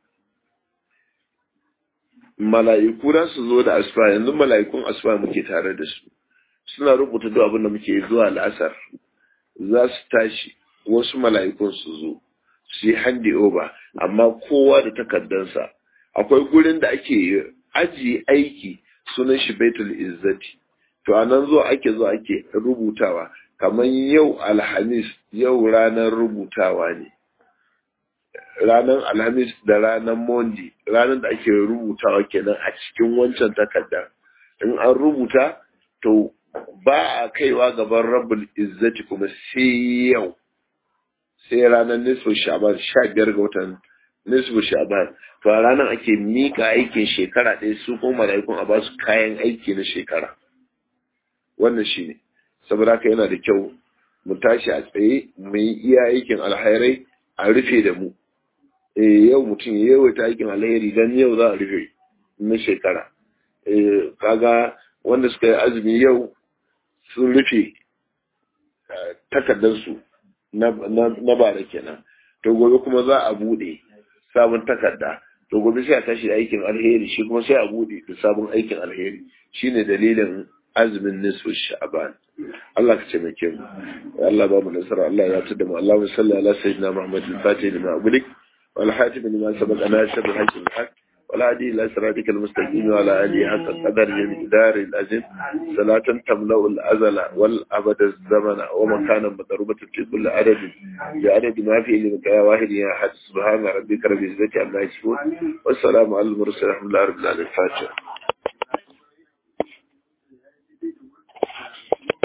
mala'iku za su zo da asuba yanzu mala'ikun asuba muke tare da su suna rubuta duk abin da muke zuwa la'asar za su tashi wasu mala'ikun su zo su yi handi over amma kowa da takardansa akwai gurin da ake ajiye aiki sunan shi baitul izzati to a nan zuwa ake zuwa ake rubutawa kamar yau alhamis yau ranar rubutawa ne ranar alhamis da ranar mondi ranar da ake rubutawa kenan a cikin wancan takarda in an rubuta to ba a kaiwa gaban rabbul izzati kuma sai yau sai ranar nisfu sha'ban sha biyar ga watan nisfu sha'ban to a ranar ake mika aikin shekara ɗaya su kuma mala'ikun a basu kayan aiki na shekara wannan shine saboda haka yana da kyau mu tashi a tsaye mu yi iya aikin alhairai a rufe da mu eh yau mutum ya yawaita aikin alheri dan yau za a rufe na shekara eh kaga wanda suka yi azumi yau sun rufe takardarsu na bara kenan to gobe kuma za a bude sabon takarda to gobe sai a tashi da aikin alheri shi kuma sai a bude da sabon aikin alheri shine dalilin azumin nisfu sha'ban Allah ka taimake mu Allah ba mu nasara Allah ya tada mu Allahumma salli ala sayyidina Muhammad al-Fatih lima ughliq wal hatim lima sabaqa nasir al-haqq al-haq والهادي إلى صراطك المستقيم وعلى آله حق القدر المقدار العظيم صلاة تملأ الأزل والأبد الزمن ومكانا مضروبة في كل عدد بعدد ما في علمك يا واحد يا أحد سبحان ربك رب العزة عما يصفون والسلام على المرسلين الحمد لله رب العالمين الفاتحة